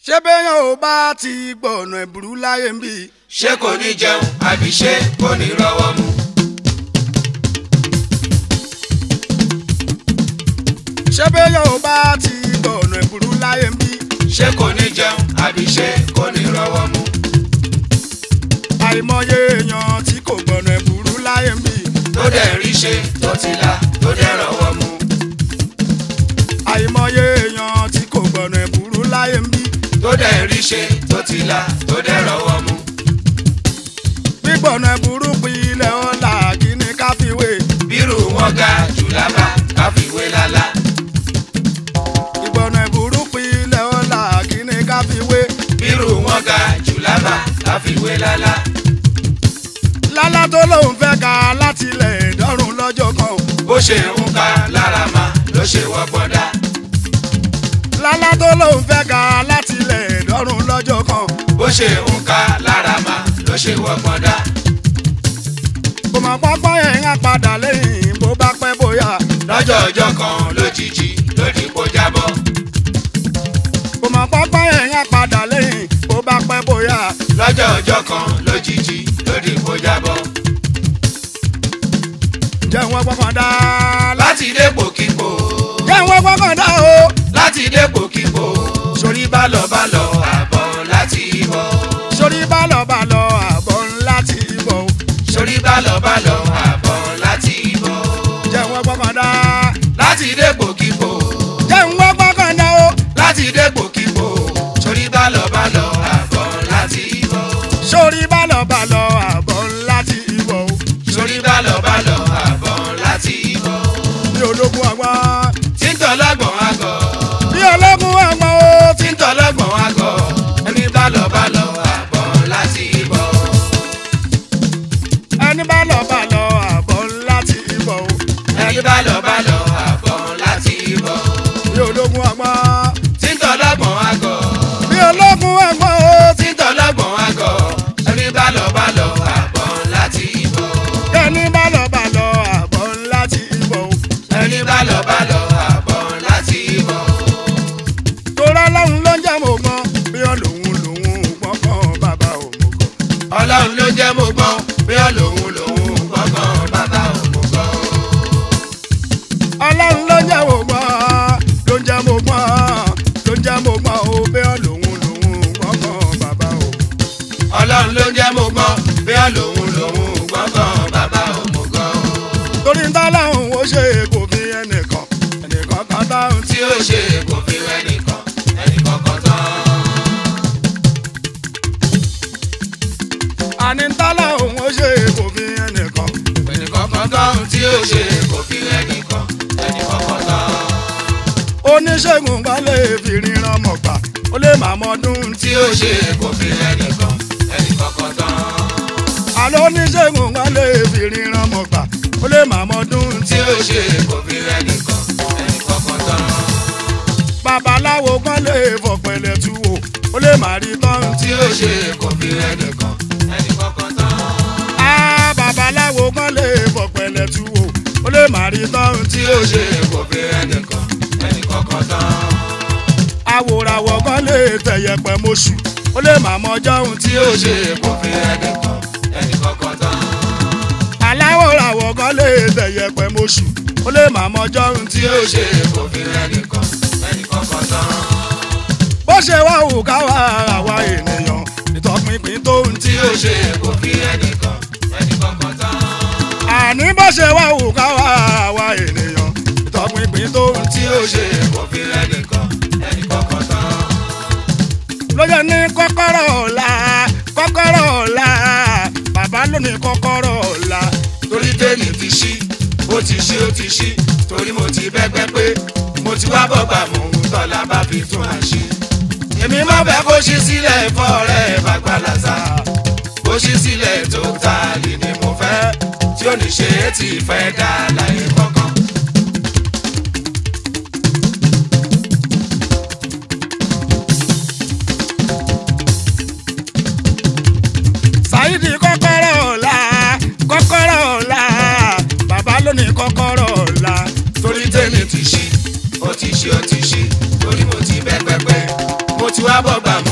ṣé béèyàn ò bá ti gbọ̀nà ẹ̀bùrú láyé ń bì. ṣé kò ní jẹun àbí ṣé kò ní rọ́wọ́ mú. ṣé béèyàn ò bá ti gbọ̀nà ẹ̀bùrú láyé ń bì. ṣé kò ní jẹun àbí ṣé kò ní rọ́wọ́ mú. àìmọye èèyàn tí kò gbọ̀nà ẹ̀bùrú láyé ń bì. tó dẹ̀ rí ṣe tó ti là tó dẹ̀ rọ́wọ́ mú. àìmọye èèyàn tí kò gbọ̀nà ẹ̀bùrú láyé ń bì. tó dẹ̀ rí ṣe tó ti là tó dẹ̀ rọ́wọ́ mú. gbígbọ̀nà ẹ̀bùrú pilẹ̀ ọ̀la kí ni ká fi wé. bírù wọn ga jù lábà káfíwé lálá. ìgbọ̀nà ẹ̀bùrú pilẹ̀ ọ̀la kí ni ká fi wé. bírù wọn ga jù lábà káfíwé lálá. lálá tó lóun fẹ́ ka láti ilẹ̀ dọ́rùn lọ́jọ́ kan o. bó ṣe ń ka lára ma ló ṣe wọ́gbọ́n dá. lálá tó lóun fẹ́ ka láti ilẹ̀ dọ́rùn lọ́jọ́ kan o. bó ṣe ń ka lára ma ló ṣe wọ́gbọ́n dá. kò mọ̀ pápá yẹn á padà lẹ́yìn bó bá pẹ́ bóyá. lọ́jọ́ ọjọ́ kan lójijì ló di kó jábọ́. kò mọ̀ pápá yẹn á padà lẹ́yìn bó bá pẹ́ bóyá. lọ́jọ́ ọjọ́ kan lójijì ló di kó jábọ́. jẹun wọ́n gbọ́kàn dá. láti dépò kíkó jẹun wọ́n gbọ́kàn dá o. láti dépò kíkó sórí bálọ̀ bálọ̀ àbọ̀ láti bọ̀. sórí bálọ̀ bálọ̀ àbọ̀ ńlá ti bọ̀ o. sórí bálọ̀ bálọ̀ àbọ̀ láti bọ̀. jẹun wọ́n gbọ́kàn dá. láti dépò kíkó jẹun wọ́n gbọ́kàn dá o. láti dépò kíkó sórí bálọ̀ bálọ̀ àbọ̀ láti bọ̀. sórí bálọ̀ bálọ̀ àbọ̀ ńlá ti bọ̀ o. sórí bálọ̀ bálọ̀ àbọ̀ láti bọ̀. bí ológun àgbọn. tí ń tọ́lọ́gbọ̀n àgọ̀ bí ológun àgbọn o. tí ń tọ́lọ́gbọ̀n àgọ̀ ẹni bálọ̀ bálọ̀ àbọ̀ láti bọ̀. ẹni bálọ̀ bálọ̀ àbọ̀ ńlá ti bọ̀ o. ẹni bálọ̀ bálọ̀ àbọ̀ láti bọ̀. bí ológun àgbọn. tí ń tọ́lọ́gbọ̀n àgọ̀ bí ológun àgbọn o. tí ń tọ́lọ́gbọ̀n àgọ̀ ẹni bálọ̀ bálọ̀ àbọ̀ láti bọ̀. ẹni bálọ̀ bálọ̀ àbọ̀ ńlá ti bọ̀ o. ẹni bálọ̀ bálọ̀ àbọ̀ láti bọ̀. torá lọ́hùn ló ń jẹ́ mọ̀ gbọ́n bí olóhùn lòun gbọ́kàn bàbá òmùgọ̀. ọlọ́run ló jẹ́ mo gbọ́n bí ọlọ́run lòun gbọ́ngàn bàbá òun gbọ́. ọlọ́run ló ń jẹ́ mọ̀ gbọ́n ló ń jẹ́ mọ̀ gbọ́n ló ń jẹ́ mọ̀ gbọ́n o bí olóhùn lòun gbọ́kàn bàbá òmùgọ̀. ọlọ́run ló jẹ́ mo gbọ́n bí ọlọ́run lòun gbọ́ngàn bàbá òun gbọ́. torí ń tọ́láhùn ó ṣe kò fi ẹnìkan ẹnìkan kan táhùn tí tí ó ṣe kò fi rẹ́ nìkan ẹnì kọ̀ọ̀kan tán. àní ń tọ́láhùn ó ṣe kò fi ẹnìkan. ẹnì kọ̀ọ̀kan tán tí ó ṣe kò fi rẹ́ nìkan ẹnì kọ̀ọ̀kan tán. oníṣègùn kan lè fi ríran mọ̀ gbà ó lè má mọdún tí tí ó ṣe kò fi rẹ́ nìkan ẹnì kọ̀ọ̀kan tán. àlọ́ oníṣègùn kan lè fi ríran mọ̀ gbà ó lè má mọdún tí tí ó ṣe kò fi rẹ́ nìkan ẹnì kọ̀ọ̀kan tán. babaláwo kan lè fọ̀pẹ̀lẹ̀ tú wò ó lè má rí tán tí tí ó ṣe kò fi rẹ́ nìkan ẹnì kọ̀ọ̀kan tán. á babaláwo kan lè fọ̀pẹ̀lẹ̀ tú wò ó lè má rí tán tí tí ó ṣe kò fi rẹ́ nìkan ẹnì kọ̀ọ̀kan tán. àwòràwọ̀ kan lè tẹ̀yẹ̀pẹ̀ mọ́ṣù ó lè má mọjọ́ ohun tí tí ó ṣe kò fi rẹ́ nìkan ẹnì kọ̀ọ̀kan tán. aláwòràwọ̀ kan lè tẹ̀yẹ̀pẹ̀ mọ́ṣù ó lè má mọjọ́ ohun tí tí ó ṣe kò fi rẹ́ nìkan ẹnì kọ̀ọ̀kan tán. bó ṣe wá wù ká wá àwa ènìyàn ìtọpinpin tó ń tí tí ó ṣe kò fi rẹ́ nìkan ẹnì kọ̀ọ̀kan tán. àní bó ṣe wá wù ká wá àwa ènìyàn ìtọpinpin tó ń tí tí ó ṣe kò fi rẹ́ nìkan ẹnì kọ̀ọ̀kan tán. ló jẹ́ ní kọ́kọ́rọ́ ọ̀la kọ́kọ́rọ́ ọ̀la bàbá ló ní kọ́kọ́rọ́ ọ̀la torí tèmi ti ṣí ó ti ṣí ó ti ṣí torí mo ti bẹ́gbẹ́ pé mo ti wá bọ́gbà mò ń tọ́lá bá fi tún àṣì. èmi má fẹ́ kó ṣí sílẹ̀ fọ́ rẹ̀ bàgbàlàsà kó ṣí sílẹ̀ tó tààlì ni mo fẹ́ tí ó ní ṣe é ti fẹ́ dá láyé kọ̀ọ̀kan. ṣáìdì kọ́kọ́rọ́ ọ̀la kọ́kọ́rọ́ ọ̀la bàbá ló ní kọ́kọ́rọ́ ọ̀la torí tèmi ti ṣí ó ti ṣí ó ti ṣí torí mo ti bẹ́gbẹ́ pé mo ti wá bọ́gbà mò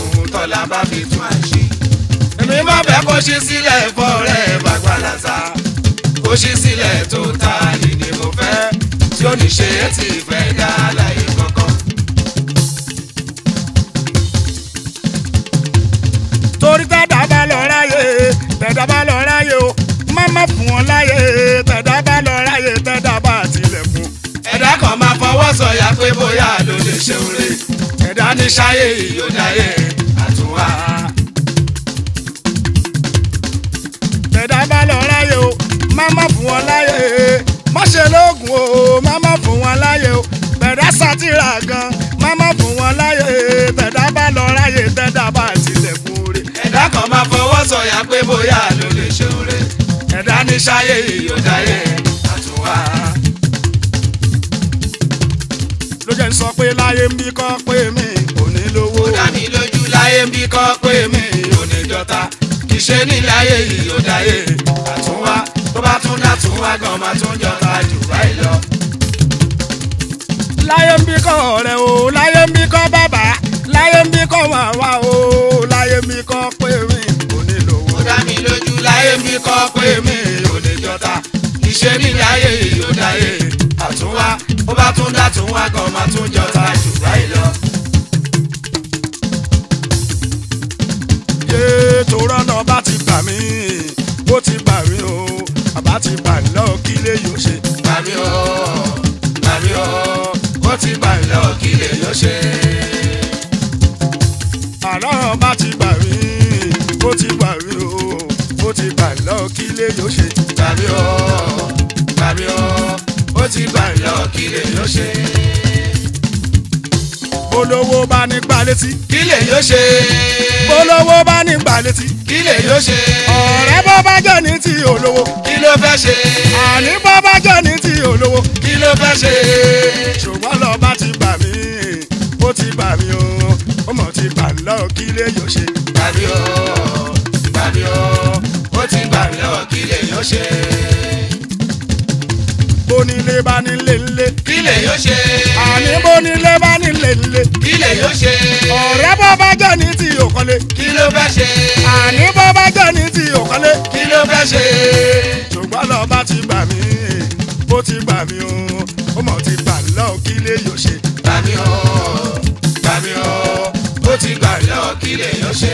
tọ́lá bá fi tún àṣì. èmi má fẹ́ kó ṣí sílẹ̀ fọ́ rẹ̀ bàgbàlàsà kó ṣí sílẹ̀ tó ta ni ni mo fẹ́ tí ó ní ṣe é ti fẹ́ dá láyé kankan. torí tẹ́dá bá lọ ráyè tẹ́dá bá lọ ráyè o má má fún wọn láyè tẹ́dá bá lọ ráyè tẹ́dá bá tilẹ̀kùn. ẹ̀dá kan máa fọwọ́ sọ̀yà pé bóyá ló lè ṣe oore ẹ̀dá ní ṣáyé ìyódáyé àtúnwá. tẹ́dá bá lọ ráyè o má má fún wọn láyè má ṣe lóògùn o má má fún wọn láyè o tẹ́dá sátìrà gan má má fún wọn láyè tẹ́dá bá lọ ráyè tẹ́dá bá tilẹ̀kùn rẹ̀. ẹ̀dá kan máa fọwọ́ sọ̀yà pé bóyá ló lè ṣe oore ẹ̀dá ní ṣáyé ìyódáyé àtúnwá. ló jẹ́ ń sọ pé láyé ń bí kọ́ pé mi ò ní lówó. ó dá mi lójú láyé ń bí kọ́ pé mi ò ní jọta kì í ṣe ní láyé ìyódáyé àtúnwá tó bá tún dá tún wá gan máa tún jọta jù báyìí lọ. láyé ń bí kọ́ ọ̀rẹ́ o láyé ń bí kọ́ bàbá láyé ń bí kọ́ màmá o láyé ń bí kọ́ pé mi ò ní lówó. ó dá mi lójú láyé ń bí kọ́ pé mi ò ní jọta kì í ṣe ní láyé ìyódáyé àtúnwá ó bá tún dá tún wá gan máa tún jọta jù báyìí lọ. yé torọ́ náà bá ti gbà mí ó ti gbà mí o àbá ti gbà mí lọ́wọ́ kí lè yóò ṣe. Màmí o, màmí o, ó ti gbà mí lọ́wọ́ kí lè yọ ṣe. àlọ́ bá ti gbà mí ó ti gbà mí o ó ti gbà mí lọ́wọ́ kí lè yóò ṣe. Màmí o, màmí o, ó ti gbà mí lọ́wọ́ kí lè yọ ṣe. olówó bá ní gbà létí Kí lè yọ ṣe? olówó bá ní gbà létí Kí lè yọ ṣe? ọ̀rẹ́ bọ́ bá jẹ́ ní ti olówó Kí ló fẹ́ ṣe? àní bọ́ bá jẹ́ ní ti olówó Kí ló fẹ́ ṣe? ṣùgbọ́n lọ bá ti gbà mí ó ti gbà mí o ó mọ̀ ti gbà mí lọ́wọ́ kí lè yóò ṣe. Màmí o, màmí o, ó ti gbà mí lọ́wọ́ kí lè yọ ṣe. bónílé bá nílé ńlé Kí lè yọ ṣe? àní bónílé bá nílé ńlé Kí lè yọ ṣe? ọ̀rẹ́ bọ́ bá jẹ́ ní ti òkọ́lé Kí ló fẹ́ ṣe? àní bọ́ bá jẹ́ ní ti òkọ́lé Kí ló fẹ́ ṣe? ṣùgbọ́n lọ bá ti gbà mí ó ti gbà mí o ó mọ̀ ti gbà mí lọ́wọ́ kí lè yóò ṣe. Gbàmí o, gbàmí o, ó ti gbà mí lọ́wọ́ kí lè yọ ṣe.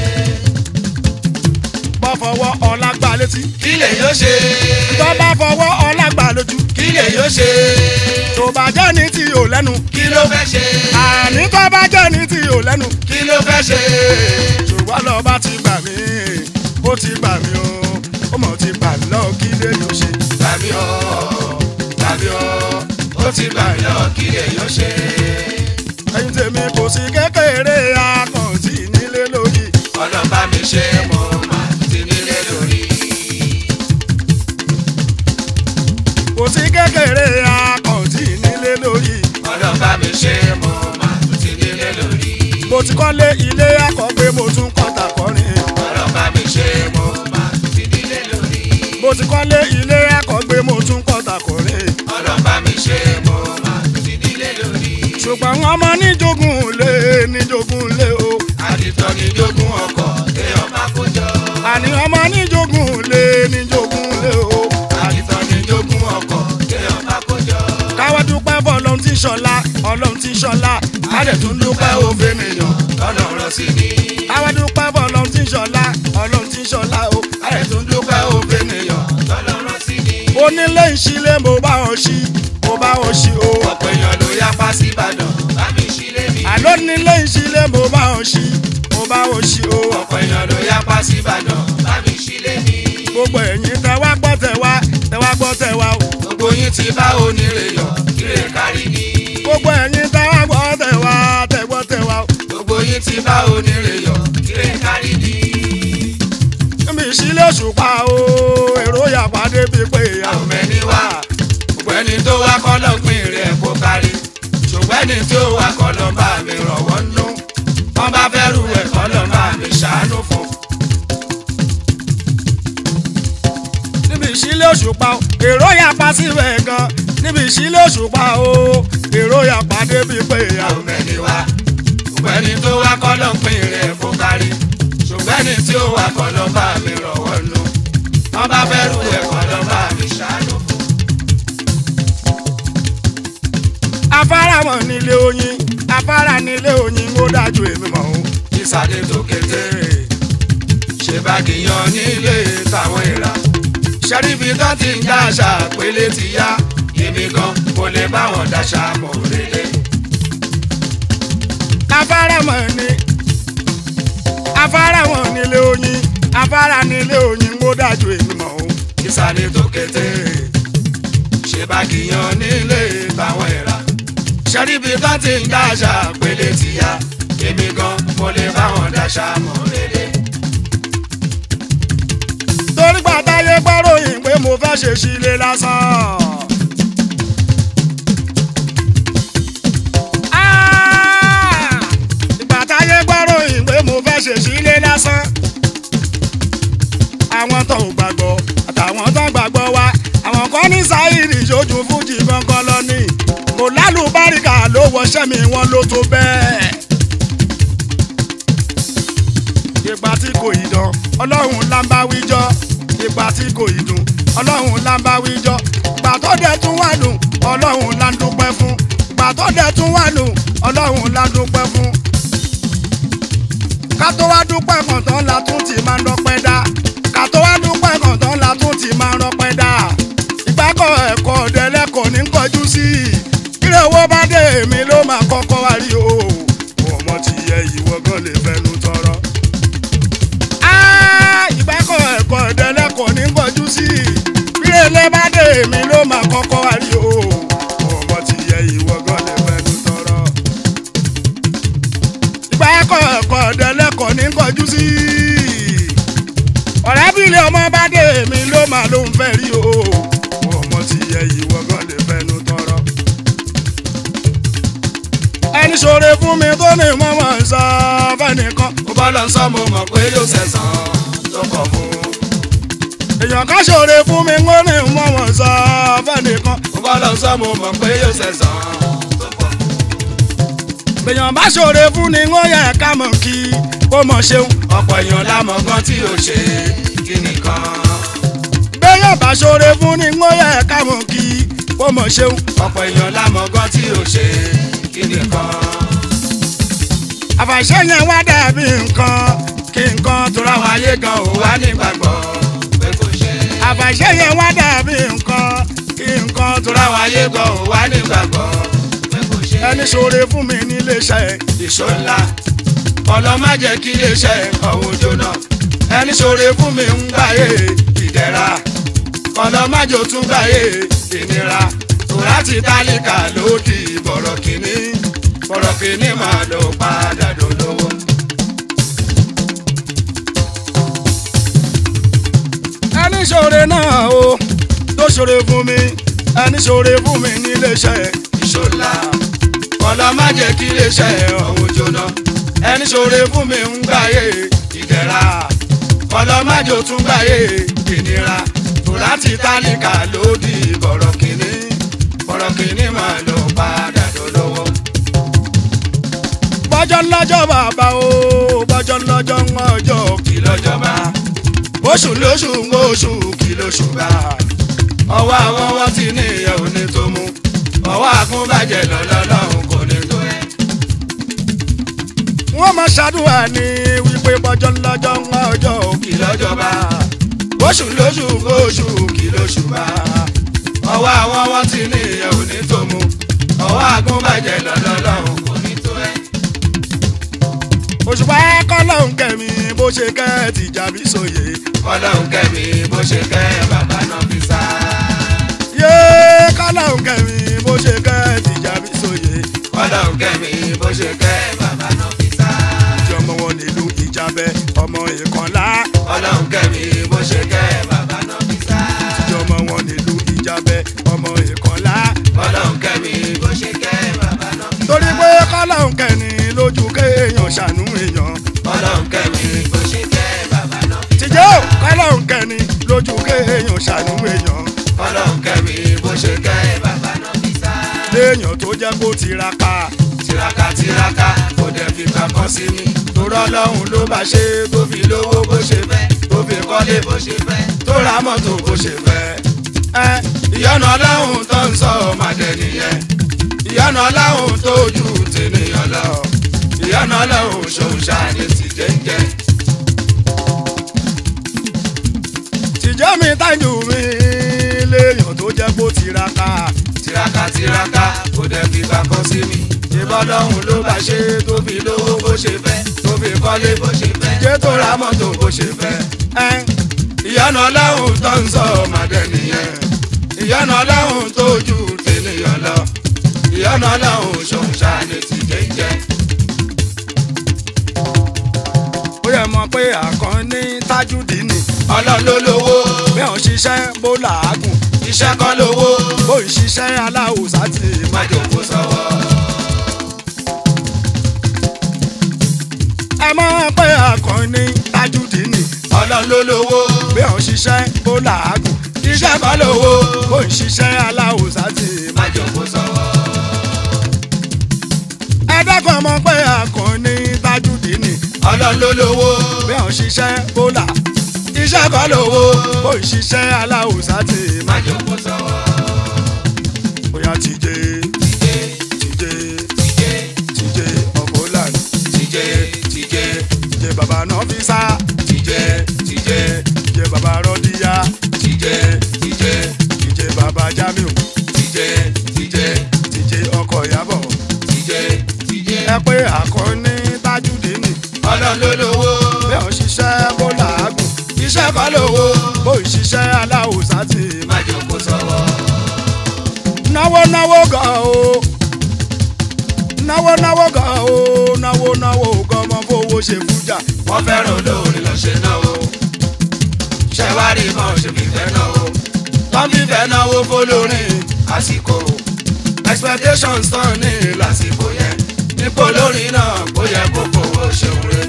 bọ́ fọwọ́ ọlá gbà létí Kí lè yọ ṣe? tó bá fọwọ́ ọlá gbà lójú Kí lè yọ ṣe? tó bá jẹ́ ní ti ò lẹ́nu Kí ló fẹ́ ṣe? àní tó bá jẹ́ ní ti ò lẹ́nu Kí ló fẹ́ ṣe? ṣùgbọ́n lọ bá ti gbà mí ó ti gbà mí o ó mọ̀ ti gbà mí lọ́wọ́ kí lè yóò ṣe. Gbàmí o, gbàmí o, ó ti gbà mí lọ́wọ́ kí lè yọ ṣe. ẹyin tèmi kò sí kékeré akọ̀ǹtì nílé lórí Ọlọ́ba mi ṣe mo máa ti nílé lórí. kò sí kékeré akọ̀ǹtì nílé lórí Ọlọ́ba mi ṣe mo máa ti nílé lórí. mo ti kọ́lé ilé akọ̀gbé mo tún kọ́ta kọrin Ọlọ́ba mi ṣe mo máa ti nílé lórí. mo ti kọ́lé ilé akọ̀gbé mo tún kọ́ta kọrin Ọlọ́ba mi ṣe mo máa ti nílé lórí. ṣùgbọ́n ọmọ níjogún lé níjogún lé o àdìtọ́ ni jogún ọkọ̀ téèyàn bá kó jọ. àní ọmọ níjogún lé níjogún lé o àdìtọ́ ni jogún ọkọ̀ téèyàn bá kó jọ. káwá dúpẹ́ fọ́ ọlọ́run tí ń ṣọlá ọlọ́run tí ń ṣọlá adẹ̀ tún dúpẹ́ òfin nìyàn tọ́nà rán sí ni. káwá dúpẹ́ fọ́ ọlọ́run tí ń ṣọlá ọlọ́run tí ń ṣọlá o adẹ̀ tún dúpẹ́ òfin nìyàn tọ́nà rán sí ni. onílé ìṣílẹ̀ mo bá wọn ṣí mo bá wọn ṣí o ọ̀pọ̀ èèyàn ló yapa sí Ìbàdàn bá mi sílé mi. àlọ́ nílé ìṣílẹ̀ mo bá wọn ṣí mo bá wọn ṣí o ọ̀pọ̀ èèyàn ló yapa sí Ìbàdàn bá mi sílé mi. gbogbo ẹ̀yin tẹ wá gbọ́ tẹ wá tẹ wá gbọ́ tẹ wá o gbogbo yín ti bá onírè yọ kíre kárí ni. gbogbo ẹ̀yin tẹ wá gbọ́ tẹ wá tẹ gbọ́ tẹ wá o gbogbo yín ti bá onírè yọ kíre kárí ni. níbi ìṣílẹ̀ òṣùpá o èrò yàpá débi pé àwọn mẹ́ni wá gbogbo ẹni tó wá kọ́ ló pín rẹ̀ kó kárí ṣùgbọ́n ẹni tí ó wá kọ́ ló bá mi rọ̀wọ́ nú wọ́n bá fẹ́ rú ẹ̀ kọ́ ló bá mi ṣàánú fún. níbi ìṣílẹ̀ òṣùpá o èrò yàpá síbẹ̀ gan níbi ìṣílẹ̀ òṣùpá o èrò yàpá débi pé àwọn mẹ́ni wá gbogbo ẹni tó wá kọ́ ló pín rẹ̀ kó kárí ẹni tí ó wà kọ́ lọ́ bá mi rọ̀wọ́ nù wọ́n bá fẹ́ rú ẹ̀kọ́ lọ́ bá mi ṣàánú fún. afárá mọ̀ nílé oyin afárá nílé oyin ó dájú èmi mọ̀ o. ìsàlẹ̀ tó kété ṣe bá kìyàn nílé táwọn ìrà ṣẹ́ríbi tó ti ń dáṣà pélé ti yá èmi gan kò lè bá wọn dáṣà mọ̀ rélé. afárá mọ̀ ní afárá mọ̀ nílé oyin afárá nílé oyin ó dájú èmi mọ̀ o. ìsàlẹ̀ tó kété ṣe bá kìyàn nílé táwọn ìrà ṣẹ́ríbi tó ti ń dáṣà pélé ti yá èmi gan kò lè bá wọn dáṣà mọ̀ rélé. torí gbàtáyé gbọ́ròyìn pé mo fẹ́ ṣe sílé lásán. Ah! ìgbàtáyé gbọ́ròyìn pé mo fẹ́ ṣe sílé lásán. àwọn tó ò gbàgbọ́ àtàwọn tó gbàgbọ́ wa àwọn kan ní sáyìrì ìṣojú fújì gangan lọ ní kò lálùbáríkà ló wọṣẹ́ mi wọn ló tó bẹ́ẹ̀. ìgbà tí kò ì dán ọlọ́run là ń bá wíjọ́ ìgbà tí kò ì dùn ọlọ́run là ń bá wíjọ́ ìgbà tó dẹ̀ tún wà dùn ọlọ́run là ń dúpẹ́ fún ìgbà tó dẹ̀ tún wà dùn ọlọ́run là ń dúpẹ́ fún. ká tó wá dúpẹ́ kàn tán la tún ti máa ń dọ́pẹ́ dá ká tó wá dúpẹ́ kàn tán la tún ti máa ń dọ́pẹ́ dá ìgbàkọ̀ ẹ̀kọ́ ọ̀dẹ́lẹ́kọ̀ọ́ ní kọjú sí i kílè owó bá dé èmi ló máa kọ́kọ́ wá rí o ọmọ ti yẹ ìwọ gan lè fẹnu tọrọ ìgbàkọ̀ ẹ̀kọ́ ìdẹ́lẹ́kọ̀ọ́ ní kọjú sí i bí ilé bá dé èmi ló máa kọ́kọ́ wá rí o ọmọ ti yẹ ìwọ gan lè fẹnu tọrọ. ìgbàkọ̀ ẹ̀kọ́ ìdẹ́lẹ́kọ̀ọ́ ní kọjú sí i ọ̀rẹ́ bí ilé ọmọ bá dé èmi ló máa ló ń fẹ́ rí o ọmọ ti yẹ ìwọ gan lè fẹnu tọrọ. ẹni ṣoore fún mi tó ní mọ́mọ́ sọ fẹ́nìkan mo bá lọ sọ mo mọ̀ pé yóò ṣẹ̀san tó kọ̀ fún. èèyàn ká ṣoore fún mi ń ní mọ́mọ́ sọ fẹ́nìkan mo bá lọ sọ mo mọ̀ pé yóò ṣẹ̀san tó kọ̀ fún. èèyàn bá ṣoore fún ni ń yẹ ká mọ̀ kí kó mọ̀ ṣeun ọ̀pọ̀ èèyàn lámọ̀ gan tí ò ṣe kí nìkan. béèyàn bá ṣoore fún ni ń yẹ ká mọ̀ kí kó mọ̀ ṣeun ọ̀pọ̀ èèyàn lámọ̀ gan tí ò ṣe kí nìkan. àfàṣẹ yẹn wá dàbí nǹkan kí nǹkan tó ra Ráwọn wá ayé gan ò wá nígbàgbọ́ pé kò ṣe. àfàṣẹ yẹn wá dàbí nǹkan kí nǹkan tó ra Ráwọn ayé gan ò wá nígbàgbọ́ pé kò ṣe. ẹni ṣoore fún mi nílé iṣẹ́ ìṣó ńlá ọlọ́ má jẹ́ kí iléeṣẹ́ ọ̀hún jóná ẹni ṣoore fún mi ń gbáyé ìdẹ̀ra ọlọ́ má jò tún gbáyé ìnira tòrá ti tálíkà ló di bọ̀rọ̀ kìíní bọ̀rọ̀ kìíní máa lọ padà dolówó. ẹni ṣoore náà o tó ṣoore fún mi ẹni ṣoore fún mi nílé iṣẹ́ ìṣó ńlá ọlọ́ má jẹ́ kí iléeṣẹ́ ọ̀hún jóná ẹni ṣoore fún mi ń gbáyé ìdẹ̀ra ọlọ́ má jò tún gbáyé ìnira tòrá ti tálíkà ló di bọ̀rọ̀ kìíní bọ̀rọ̀ kìíní máa lọ padà dolówó. bọ́jọ́ lọ́jọ́ bàbá o bọ́jọ́ lọ́jọ́ ń ọjọ́ kí lọ́jọ́ bá oṣù lóṣù ń oṣù kí lóṣù bá ọwọ́ àwọn wọn ti ní ìyẹn ò ní tó mú ọwọ́ àkúnbàjẹ́ lọ́lọ́lọ́hún kò ní tó ẹ̀. wọ́n máa ṣàdúrà ní wípé bọ́jọ́ lọ́jọ́ ń ọjọ́ kí lọ́jọ́ bá oṣù lóṣù ń oṣù kí lóṣù bá ọwọ́ àwọn wọn ti ní ìyẹn ò ní tó mú ọwọ́ àkúnbàjẹ́ lọ́lọ́lọ́hún kò ní tó ẹ̀. òṣùpá kọ́lọ́hún kẹ́mi bó ṣe kẹ́ ti jàbí sóye ọlọ́run kẹ́mi bó ṣe kẹ́ bàbá náà fi sá. yé kọ́lọ́hún kẹ́mi bó ṣe kẹ́ ti jàbí sóye ọlọ́run kẹ́mi bó ṣe kẹ́ bàbá náà fi sá. ìjọ ọmọ wọn nílùú ìjàbẹ ọmọ ìkànlá ọlọ́run kẹ́mi bó ṣe kẹ́ bàbá náà fi sá. ìjọ ọmọ wọn nílùú ìjàbẹ ọmọ ìkànlá ọlọ́run kẹ́mi bó ṣe kẹ́ bàbá náà fi sá. torí pé kọ́lọ́hún kẹ́ni lójú kéèyàn ṣàánú èèyàn ọlọ́run kẹ́mi bó ṣe kẹ́ bàbá náà fi sá. tìjẹ́ ò kọ́lọ́hún kẹ́ni lójú kéèyàn ṣàánú èèyàn ọlọ́run kẹ́mi bó ṣe kẹ́ bàbá náà fi sá. léèyàn tó jẹ́ kó tiraka tiraka tiraka kò dẹ̀ fi kankan kan sí mi torọ́ ọlọ́run ló bá ṣe tó fi lówó bó ṣe fẹ́ tó fi kọ́lé bó ṣe fẹ́ tó ra mọ́tò bó ṣe fẹ́. ẹ ìyọ́nà ọlọ́run tó ń sọ ọmọdé nìyẹn ìyọ́nà ọlọ́run tó ju tènìyàn lọ ìyọ́nà ọlọ́run ṣòun ṣáàní ti jẹ́ńjẹ́. tìjọ́ mi tájú mi léèyàn tó jẹ́ kó tiraka tiraka tiraka kò dẹ̀ fi kankan sí mi ìbọn lọ́hùn ló bá ṣe tó fi lówó bó ṣe fẹ́ tó fi kọ́lé bó ṣe fẹ́ jẹ́ tó ra mọ́tò bó ṣe fẹ́. ẹ ìyọ́nà ọlọ́run tó ń sọ ọmọdé nìyẹn ìyọ́nà ọlọ́run tó ju tènìyàn lọ ìyọ́nà ọlọ́run ṣòun ṣáàní ti jẹ́ńjẹ́. ó yẹ mọ̀ pé àkànní tájúdínì ọlọ́run ló lówó bí òun ṣiṣẹ́ bó làágùn iṣẹ́ kọ́ lówó bó ń ṣiṣẹ́ aláwùsá ti má jòkó sọ́wọ́. ẹ mọ̀ pé àkànní tájúdínì ọlọ́run ló lówó bí òun ṣiṣẹ́ bó làágùn iṣẹ́ kọ́ lówó bó ń ṣiṣẹ́ aláwùsá ti má jòkó sọ́wọ́. ẹ dákun mọ̀ pé àkànní tájúdínì ọlọ́run ló lówó bí òun ṣiṣẹ́ bó là iṣẹ́ kọ́ lówó bó ń ṣiṣẹ́ aláwùsá ti má jòkó sọ́wọ́. bóyá tìjẹ́ tìjẹ́ tìjẹ́ tìjẹ́ tìjẹ́ ọkọ̀ lànà tìjẹ́ tìjẹ́ tìjẹ́ bàbá náà fi sá tìjẹ́ tìjẹ́ tìjẹ́ bàbá rọ́díyà tìjẹ́ tìjẹ́ tìjẹ́ bàbá jamiu tìjẹ́ tìjẹ́ tìjẹ́ ọkọ̀ ìyàbọ̀ tìjẹ́ tìjẹ́. ẹ pé àkọ́ní tájúdínì ọlọ́run ló lówó bí òun ṣiṣẹ́ bó làágùn iṣẹ́ kọ́ lówó bó ń ṣiṣẹ́ aláwùsá ti má jòkó sọ́wọ́. náwó náwó gan o náwó náwó gan o náwó náwó gan ọmọ fowó ṣe fújà wọ́n fẹ́ràn olórin lọ ṣe náà o ṣẹ̀wárí mọ́ ṣe fífẹ́ náà o wọ́n fífẹ́ náwó fọlọ́rin àsìkò expectations tán ní lásìkò yẹn nípò lórin náà kó yẹ kó fowó ṣeun rẹ̀.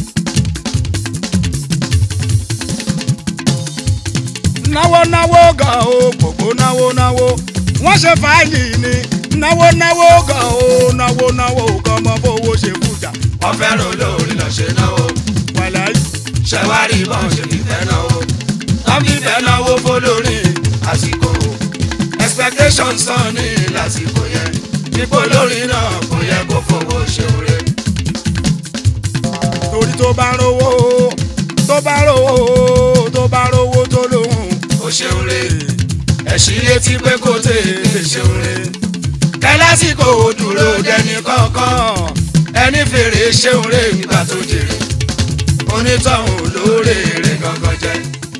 náwó náwó gan o gbogbo náwó náwó wọ́n ṣe fàájì ni náwó náwó gan o náwó náwó gan ọmọ fowó ṣe fújà wọ́n fẹ́ràn olórin lọ ṣe náà o wàláyé ṣẹ̀wárí mọ́ ṣe fífẹ́ náà o wọ́n fífẹ́ náwó fọlọ́rin àsìkò expectations tán ní lásìkò yẹn nípò lórin náà kó yẹ kó fowó ṣeun rẹ̀. torí tó bá rówó tó bá rówó tó bá rówó tó lóhùn ó ṣeun re ẹ̀sìn létí pé kò tètè ṣeun re kẹlásìkò dúró dẹni kọ̀ọ̀kan ẹni fèrè ṣeun re nígbà tó jèrè onítọ̀hún lóore rẹ̀ gangan jẹ́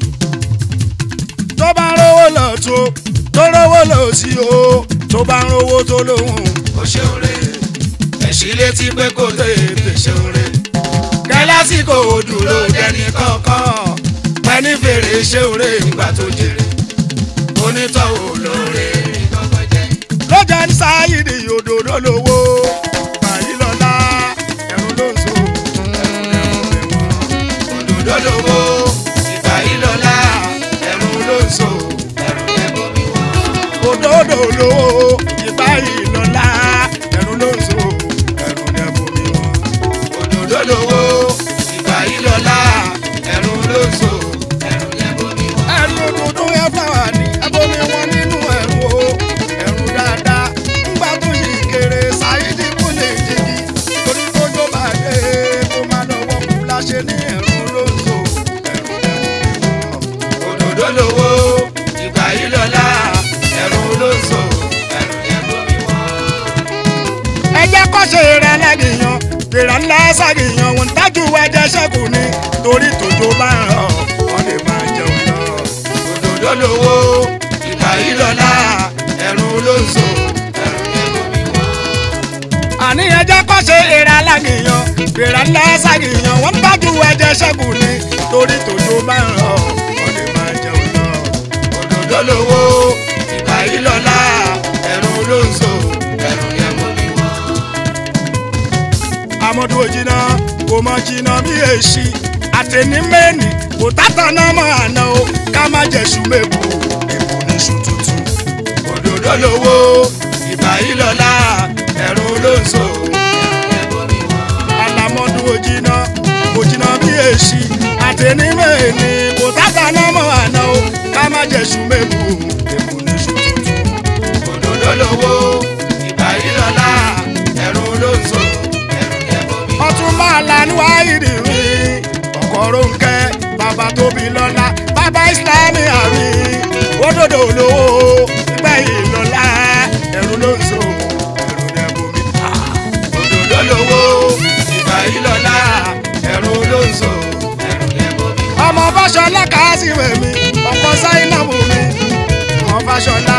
tó bá rówó lọ tó tó rówó lọ sí o tó bá rówó tó lóhùn ó ṣeun re ẹ̀sìn létí pé kò tètè ṣeun re kẹlásìkò dúró dẹni kọ̀ọ̀kan ẹni fèrè ṣeun re nígbà tó jèrè onítọ̀hún lóore rẹ̀ gangan jẹ́. lọ́jà ní sáyidì òdòdó lówó báyìí lọ́la ẹ̀rù ló ń so òdòdó lówó ìgbà yìí lọ́la ẹ̀rù ló ń so ẹ̀rù lẹ́bọ̀ mi wọ́n. òdòdó lówó ìbáyìí lọ́la ẹ̀rù ló ń so ẹ̀rù lẹ́bù mi wọ́n. òdòdó lówó ìgbà yìí lọ́la ẹ̀rù ló ń so ẹ̀rù lẹ́bọ̀ mi wọ́n. ẹ̀rù dúdú ẹ fáwa ní ẹbomi wọn nínú ẹ̀rù o ẹ̀rù dáadáa ńgbà tó yí kéré sáyidì kò lè jìgì torí tójó bá dé kó má lọ́wọ́ kú láṣẹ ní ẹ̀rù ló ń so ẹ̀rù lẹ́bù mi wọ́n. òdòdó lówó ìgbà yìí lọ́la ẹ̀rù ló ń so ẹ̀rù lẹ́bọ̀ mi wọ́n. ẹ jẹ́ kó ṣe rẹ lẹ́gìyàn fèrè ńlá ságìyàn wọn tájú ẹjẹ ṣẹ́kù ni torí tòjó bá ń rọ̀ wọ́n lè máa jẹun lọ. òdòdó lówó ìgbà yìí lọ́la ẹ̀rù ló ń so ẹ̀rù lẹ́bọ̀ mi wọ́n. àní ẹ jẹ́ kó ṣe rẹ lẹ́gìyàn fèrè ńlá ságìyàn wọn tájú ẹjẹ ṣẹ́kù ni torí tòjó bá ń rọ̀ wọ́n lè máa jẹun lọ. òdòdó lówó ìgbà yìí lọ́la ẹ̀rù ló ń so ẹ̀rù lẹ́bọ̀ mi wọ́n. amadu ojina kò mọ jìnnà bí èsì àtẹnimẹ́ni kò tátàná mọ́ àná o ká má jẹ̀sùn mẹ́kù èkó níṣu tuntun. òdòdó lówó ìgbà yìí lọ́la ẹ̀rù ló ń so ẹ̀rù lẹ́bọ̀ mi wọ́n. alamọ tèmi mẹ́ni kò tàtà náà mọ̀ àná o ká má jẹ́ ṣù mẹ́bù èbù ní ṣù tuntun. òdòdó lówó ìgbà yìí lọ́la ẹ̀rù ló ń so ẹ̀rù lẹ́bọ̀ mi. ọtún máa la níwáyé rí mi ọkọ̀ Rónkẹ́ bàbá tóbi lọ́la bàbá ìsìlámì àmì òdòdó lówó ìgbà yìí lọ́la ẹ̀rù ló ń so ẹ̀rù lẹ́bù mi. òdòdó lówó ìgbà yìí lọ́la ẹ̀rù ló ń so ẹ̀rù lẹ́bọ̀ mi. ọmọ fàṣọlá kàásìwé mi ọkọ sáínàbù mi ọmọ fàṣọlá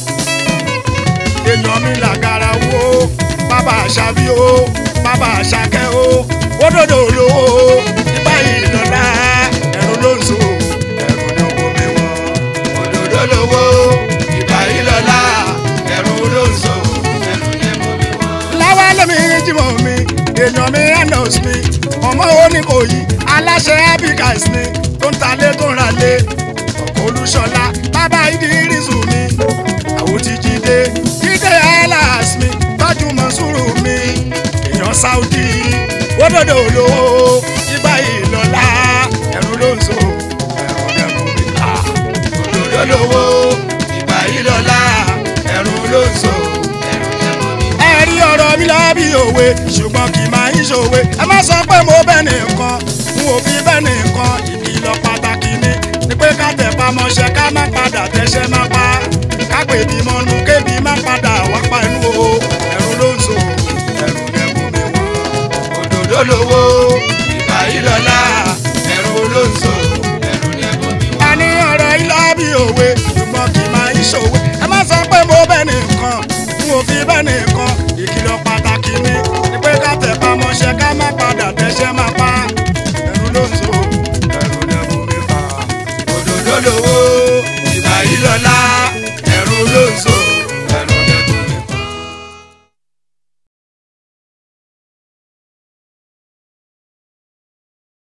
èèyàn mi làgàrà wo bàbá àṣàbí o bàbá àṣàkẹ́ o òdòdó olówó nígbà yìí lọ́la ẹ̀rù ló ń so ẹ̀rù ní owó mi wọ́n. òdòdó lówó ìgbà yìí lọ́la ẹ̀rù ló ń so ẹ̀rù lẹ́bọ̀ mi wọ́n. láwa lèmi jìmọ̀ mi èèyàn mi enos mi ọmọ oníkòyí aláṣẹ abigas ni tó ń talé tó ń ralé ọkọ olúṣọlá bàbá ìdírísù mi àwọn ti jíde jíde alas mi tọ́jú mọ́sùrù mi èèyàn saudi òdòdó olówó ìgbà ìlọ́lá ẹ̀rù ló ń so ẹ̀rù lẹ́rù mi. Ah. òdòdó lówó ìgbà yìí lọ́la ẹ̀rù ló ń so ẹ̀rù lẹ́bọ̀ mi. ẹ̀rí ọ̀rọ̀ mi lábí òwe ṣùgbọ́n kì í máa ń ṣòwe ẹ má sọ pé mo bẹ́ẹ̀ nìkan n ò fi bẹ́ẹ̀ nìkan ìkìlọ̀ pàtàkì ni ni pé ká tẹ̀ pamọ́ṣẹ́ ká má padà tẹ́ṣẹ́ má pa ká pè bí mọ́nu kébi má padà wá pa inú o ẹ̀rù ló ń so ẹ̀rù lẹ́kùn mi wọ́n. òdòdó lówó ìgbà yìí lọ́la ẹ̀rù ló ń so ẹ̀rù lẹ́bọ̀ mi wọ́n. a ní ọ̀rọ̀ ilá bí òwe ṣùgbọ́n kì í máa ń ṣòwe ẹ má sọ pé mo bẹ́ẹ̀ nìkan n ò fi bẹ́ẹ̀ nìkan ìkìlọ̀ pàtàkì ni ni pé ká tẹ̀ pamọ́ṣẹ́ ká má padà tẹ́ṣẹ́ má pa ẹ̀rù ló ń so ẹ̀rù lẹ́kùn mi fà. òdòdó lówó ìgbà yìí lọ́la